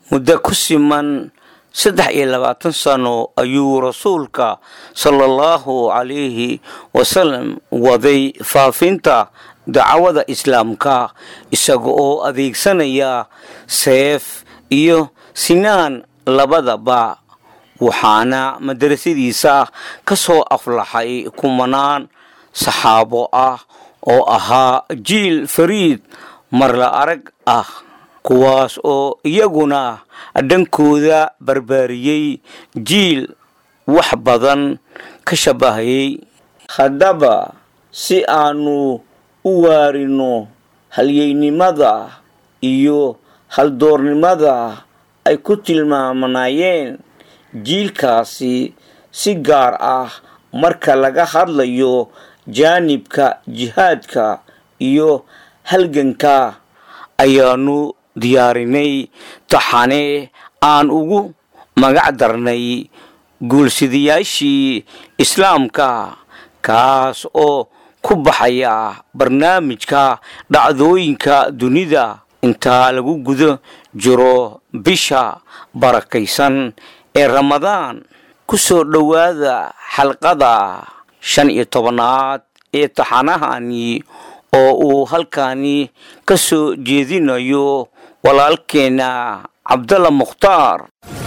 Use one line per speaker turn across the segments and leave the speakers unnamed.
muddo ku siman saddex iyo labaatan sano ayuu rasuulka sala allahu calayhi wasalam waday faafinta dacwada islaamka isaga oo adeegsanaya seef iyo sinaan labadaba waxaana madrasadiisa ka soo aflaxay kumanaan saxaabo ah oo ahaa jiil fariid marla arag ah kuwaas oo iyaguna dhankooda barbaariyey jiil wax badan ka shabahayay haddaba si aanu u waarino halyeynimada iyo haldoornimada ay ku tilmaamanayeen jiilkaasi si gaar ah marka laga hadlayo jaanibka jihaadka iyo halganka ayaanu diyaarinay taxane aan ugu magac darnay guulsidayaashii islaamka kaas oo ku baxaya barnaamijka dhacdooyinka dunida intaa lagu guda jiro bisha barakaysan ee ramadaan ku soo dhowaada xalqada shan iyo tobanaad ee taxanahani oo uu halkani ka soo jeedinayo walaalkeena cabdalla mukhtaar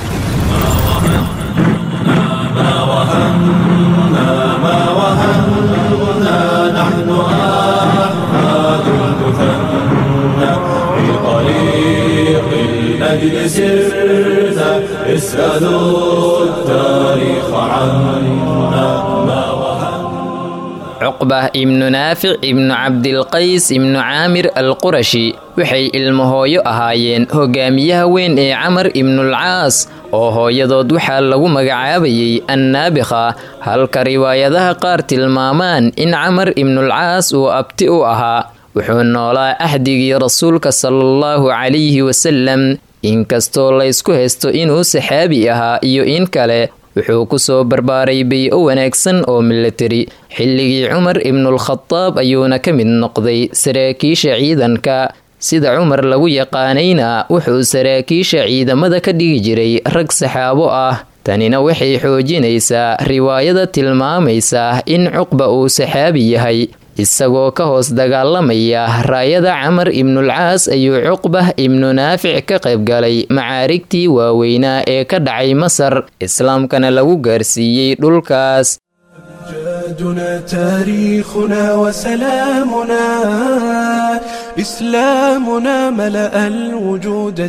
الأجل سرنا اسألوا التاريخ عنا ما
cuqbah ibnu naafic ibnu cabdilqays ibnu caamir alqurashi waxay ilmahooyo ahaayeen hogaamiyaha weyn ee camar ibnulcaas oo hooyadood waxaa lagu magacaabayay annaabikha halka riwaayadaha qaar tilmaamaan in camar ibnulcaas uu abti u ahaa wuxuu noolaa ahdigii rasuulka salaallahu calayhi wasalam inkastoo laysku haysto inuu saxaabi ahaa iyo in kale wuxuu ku soo barbaaray bay-o wanaagsan oo milatari xilligii cumar ibnulkhadaab ayuuna ka mid noqday saraakiisha ciidanka sida cumar lagu yaqaanayna wuxuu saraakiisha ciidamada ka dhigi jiray rag saxaabo ah tanina waxay xoojinaysaa riwaayada tilmaamaysa in cuqba uu saxaabi yahay isagoo ka hoos dagaalamaya raayada camar ibnulcaas ayuu cuqbah ibnu naafic ka qaybgalay macaarigtii waaweynaa ee ka dhacay masar islaamkana lagu gaarsiiyey dhulkaas
أمجادنا تاريخنا وسلامنا إسلامنا ملأ الوجود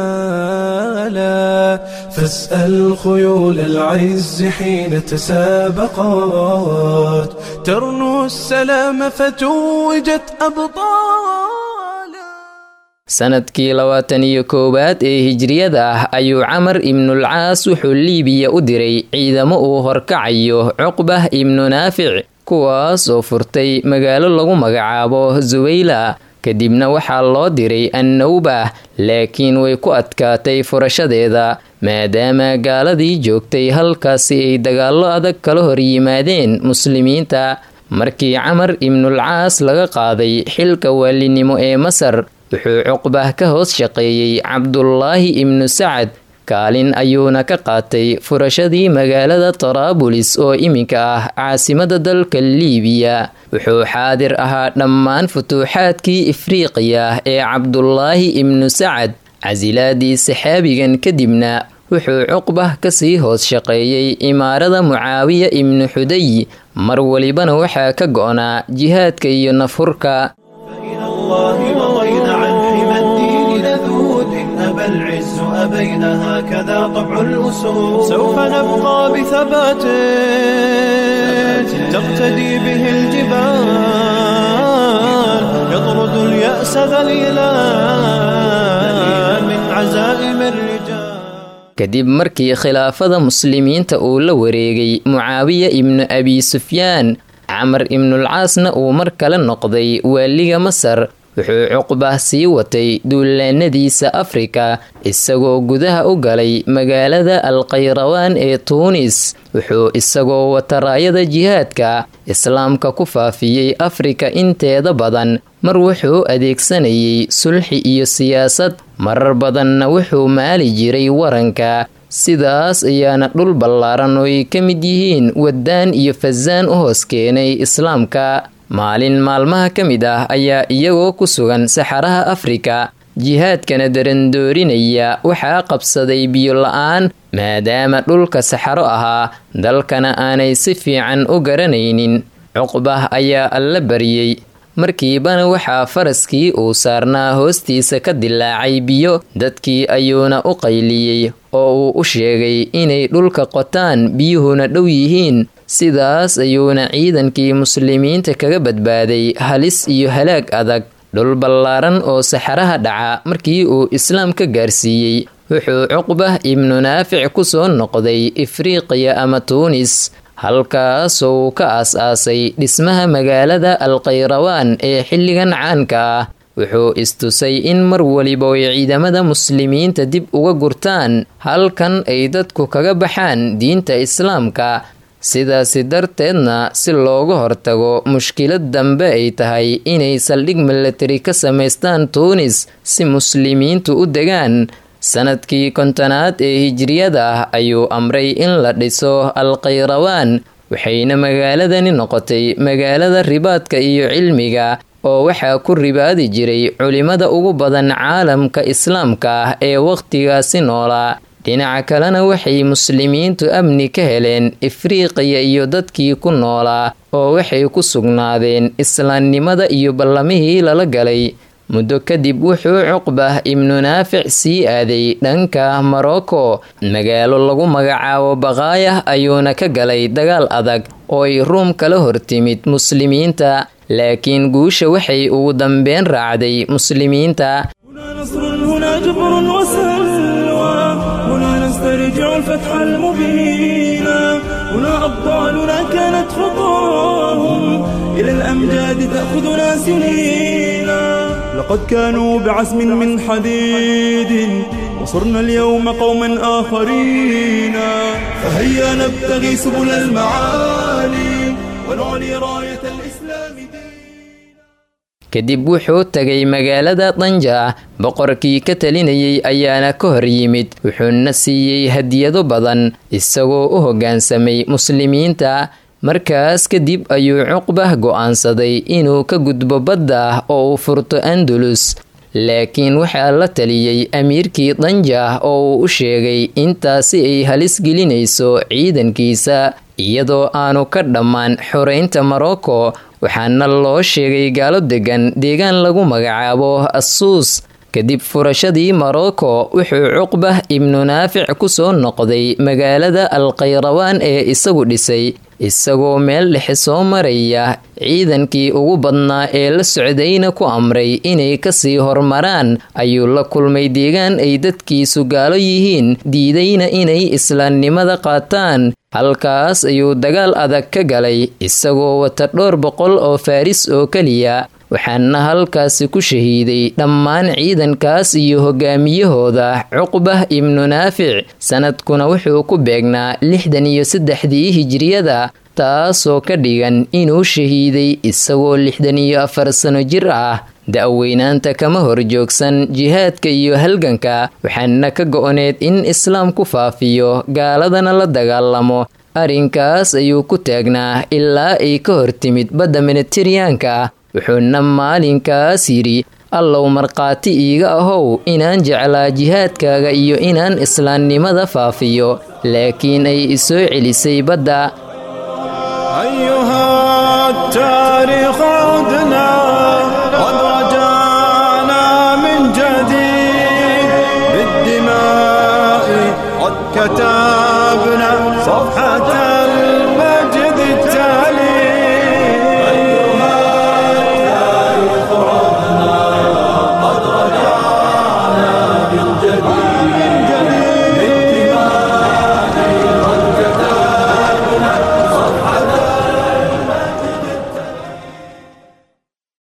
جمالا فاسأل خيول العز حين تسابقات ترنو السلام فتوجت أبطالا
sanadkii labaatan iyo koowaad ee hijriyada ah ayuu camar ibnulcaas wuxuu liibiya u diray ciidamo uu horkacayo cuqbah ibnu naafic kuwaas oo furtay magaalo lagu magacaabo zuwayla kadibna waxaa loo diray annawbah laakiin way ku adkaatay furashadeeda maadaama gaaladii joogtay halkaasi ay dagaallo adag kala hor yimaadeen muslimiinta markii camar ibnulcaas laga qaaday xilka waalinimo ee masar wuxuu cuqbah ka hoos shaqeeyey cabdulaahi ibnu sacad kaalin ayuuna ka qaatay furashadii magaalada taraabulis oo iminka ah caasimada dalka liibiya wuxuu xaadir ahaa dhammaan futuuxaadkii ifriiqiya ee cabdulaahi ibnu sacad casilaadii saxaabigan kadibna wuxuu cuqbah kasii hoos shaqeeyey imaarada mucaawiya ibnu xuday mar walibana waxaa ka go-naa jihaadka iyo nafhurka
العز أبينا هكذا طبع الأسود سوف نبقى بثبات تقتدي به الجبال يطرد اليأس ذليلا من عزائم الرجال
kadib markii khilaafada muslimiinta uu la wareegay mucaawiya ibnu abi sufyaan camar ibnulcaasna uu mar kale noqday waaliga masar wuxuu cuqbah sii watay duulaanadiisa afrika isagoo gudaha u galay magaalada alkhayrawaan ee tuunis wuxuu isagoo wata raayada jihaadka islaamka ku faafiyey afrika inteeda badan mar wuxuu adeegsanayay sulxi iyo siyaasad marar badanna wuxuu maali jiray waranka sidaas ayaana dhul ballaaran oo ay ka mid yihiin waddaan iyo fasaan u hoos keenay islaamka maalin maalmaha ka mid ah ayaa iyagoo ku sugan saxaraha afrika jihaadkana darandoorinaya waxaa qabsaday biyo la-aan maadaama dhulka saxaro ahaa dalkana aanay si fiican u garanaynin cuqbah ayaa alla baryey markiibana waxaa faraskii uu saarnaa hoostiisa ka dilaacay biyo dadkii ayuuna u qayliyey oo uu u sheegay inay dhulka qotaan biyuhuna dhow yihiin sidaas ayuuna ciidankii muslimiinta kaga badbaaday halis iyo halaag adag dhul ballaaran oo saxaraha dhaca markii uu islaam ka gaarsiiyey wuxuu cuqbah ibnu naafic ku soo noqday ifriiqiya ama tuunis halkaasoo uu ka aas-aasay dhismaha magaalada alkhayrawaan ee xilligan caanka ah wuxuu istusay in mar waliba ay ciidamada muslimiinta dib uga gurtaan halkan ay dadku kaga baxaan diinta islaamka sidaasi darteedna si looga hortago mushkilad dambe ay tahay inay saldhig milatari ka samaystaan tuunis si muslimiintu u degaan sanadkii kontonaad ee hijriyada ah ayuu amray in la dhiso alkhayrawaan waxayna magaaladani noqotay magaalada ribaadka iyo cilmiga oo waxaa ku ribaadi jiray culimada ugu badan caalamka islaamka ah ee wakhtigaasi noolaa dhinaca kalena waxay muslimiintu amni ka heleen ifriiqiya iyo dadkii ku noolaa oo waxay ku sugnaadeen islaamnimada iyo ballamihii lala galay muddo kadib wuxuu cuqbah ibnu naafic sii aaday dhanka morocco magaalo lagu magacaabo baqaayah ayuuna ka galay dagaal adag oo ay ruum kala hortimid muslimiinta laakiin guusha waxay ugu dambeyn raacday muslimiinta
نسترجع الفتح المبين هنا أبطالنا كانت خطاهم إلى الأمجاد تأخذنا سنين لقد كانوا بعزم من حديد وصرنا اليوم قوما آخرين فهيا نبتغي سبل المعالي ونعلي راية الإسلام دين
kadib wuxuu tagay magaalada danja boqorkii ka talinayay ayaana ka hor yimid wuxuuna siiyey hadiyado badan isagoo u hoggaansamay muslimiinta markaas kadib ayuu cuqbah go'aansaday inuu ka gudbo badda oo uu furto andalus laakiin waxaa la taliyey amiirkii danja oo uu u sheegay intaasi ay halis gelinayso ciidankiisa iyadoo aanu ka dhammaan xoreynta morocco waxaana loo sheegay gaalo degan deegaan lagu magacaabo assuus kadib furashadii morocco wuxuu cuqbah ibnu naafic ku soo noqday magaalada alkhayrawaan ee isagu dhisay isagoo meel dhexe soo maraya ciidankii ugu badnaa ee la socdayna ku amray inay kasii hormaraan ayuu la kulmay deegaan ay dadkiisu gaalo yihiin diidayna inay islaamnimada qaataan halkaas ayuu dagaal adag ka galay isagoo wata dhowr boqol oo faaris oo keliya waxaana halkaasi ku shahiiday dhammaan ciidankaas iyo hogaamiyahooda cuqbah ibnu naafic sanadkuna wuxuu ku beegnaa lixdan iyo saddexdii hijriyada taasoo ka dhigan inuu shahiiday isagoo lixdan iyo afar sano jir ah da-weynaanta kama horjoogsan jihaadka iyo halganka waxaana ka go-oneed in islaam ku faafiyo gaaladana la dagaalamo arrinkaas ayuu ku taagnaa ilaa ay ka hortimid badda mediteraneanka wuxuuna maalinkaas yidhi allow markhaati iiga ahow inaan jeclaa jihaadkaaga iyo inaan islaamnimada faafiyo laakiin ay isoo celisay badda
كتبنا صفحة